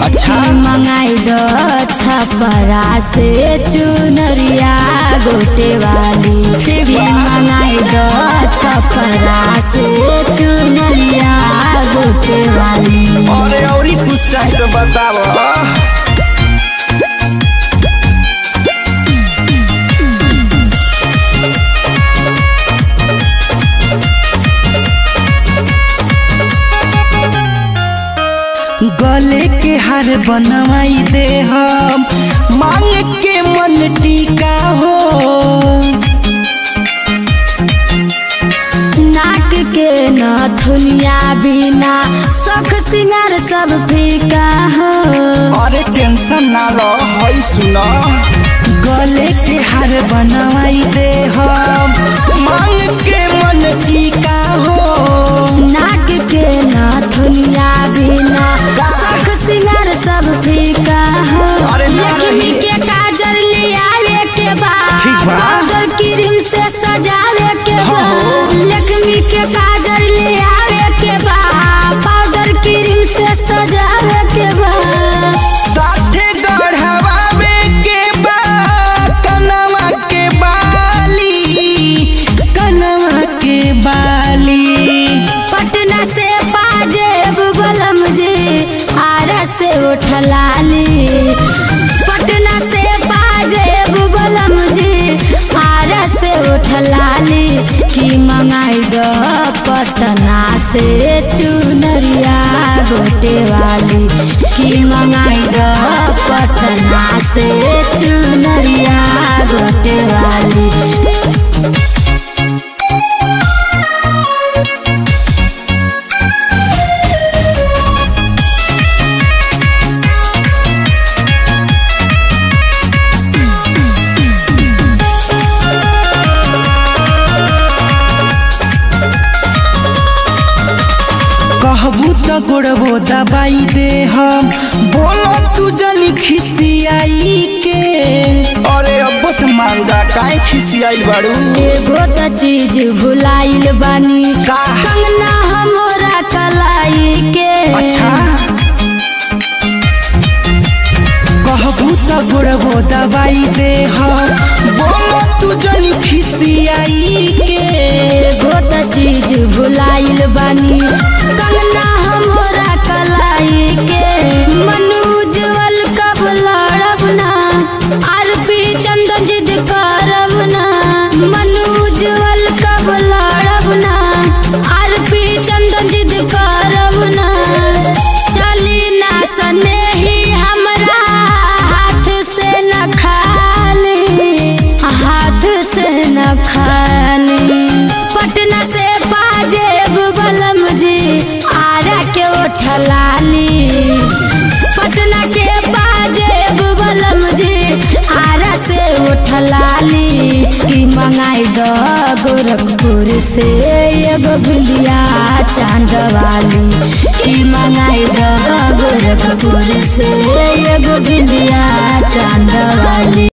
अच्छा। की मंगाई दो छपरा से चुनरिया गोटे वाली ठीक की बा। मंगाई दो छपरा से चुनरिया गोटे वाली अरे औरी कुछ चाहे तो बताव गले के हार बनवाई दे हम मांग के मन टीका हो नाक के नथुनिया बिना सख सिंगार सब फीका हो अरे टेंशन ना लो हई सुनो गले के हार बनवाई दे हम मांग के मन टीका हो नाक के नथुनिया बिना सख सिंगार सब फीका हो अरे ना लक्ष्मी रही। के काजल ले आवे के बाद ठीक बा। पाउडर क्रीम से सजावे के हाँ हो। बाद लक्ष्मी के काजल ले आवे के बाद पाउडर क्रीम से सजावे के बाद साथे गढ़वावे के बा कनवा के बाली कनवा के बाली पटना से पाजेब बलम जी आरा से उठलाली पटना से पाजेब बलम जी आरा से उठलाली की मंगाई दो पटना से चुनरिया गोटे वाली की मंगाई दो पटना से चुनरिया गोटे वाली कहबू तो गोड़बो दबाई दे हम बोलो तू जनी खिसियाई के अरे अब तो मांगा काहे खिसियाई बाड़ू एगो त चीज भुलाइल बानी का? कंगना हमरा कलाई के अच्छा कहबू तो गोड़बो दबाई दे हम बोलो तू जनी खिसियाई के एगो त चीज भुलाइल बानी कंगना हमरा कलाई के मनु उज्जवल कब लड़ब ना आरपी चंदन जिद करब ना मनु उज्जवल कब लड़ब ना आरपी चंदन जिद करब ना चली ना स्नेही हमरा हाथ से न खाली हाथ से न खाली पटना से पाजेब बलम जी आरा के उठलाली पटना के पाजेब बलम जी आरा से उठलाली की मंगाई दो गोरखपुर से एगो बिंदिया चांद वाली की मंगाई दो गोरखपुर से एगो बिंदिया चांद वाली